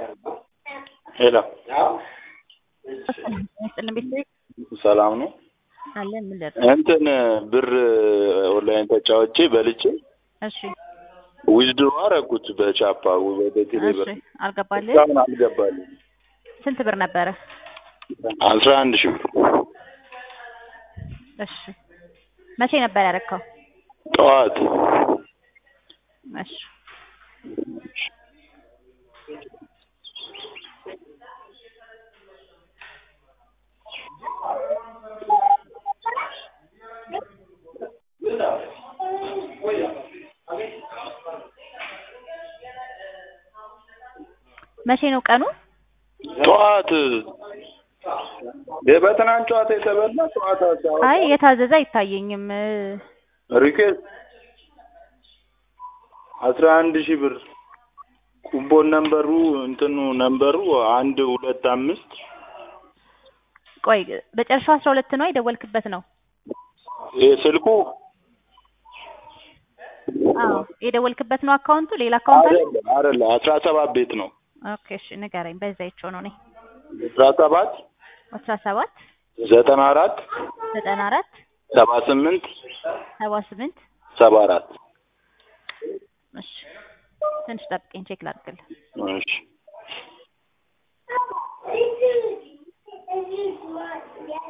ሄሎ ስጥልን ቤተሰብ ሰላም ነው። አለን ምን ልርዳ? እንትን ብር ኦንላይን ተጫውቼ በልቼ እሺ ዊዝድሮ አደረኩት በቻፓ ወደ ቴሌ ብር እሺ አልገባልህ? እስካሁን አልገባልኝ። ስንት ብር ነበረ? አስራ አንድ ሺህ ብር እሺ መቼ ነበር ያደረከው? ጠዋት እሺ መቼ ነው ቀኑ? ጠዋት በትናንት ጨዋታ የተበላ ጠዋት አስራ- አይ የታዘዘ አይታየኝም። ሪኬት አስራ አንድ ሺህ ብር ኩቦን ነምበሩ እንትኑ ነምበሩ አንድ ሁለት አምስት ቆይ በጨረሻው አስራ ሁለት ነው የደወልክበት ነው? ይህ ስልኩ አዎ የደወልክበት ነው አካውንቱ? ሌላ አካውንት አለ? አይደለም አይደለም አስራ ሰባት ቤት ነው ኦኬ እሺ ንገረኝ። በዛ ይቸው ነው እኔ አስራ ሰባት አስራ ሰባት ዘጠና አራት ዘጠና አራት ሰባ ስምንት ሰባ ስምንት ሰባ አራት እሺ ትንሽ ጠብቀኝ ቼክ ላድርግልህ። እሺ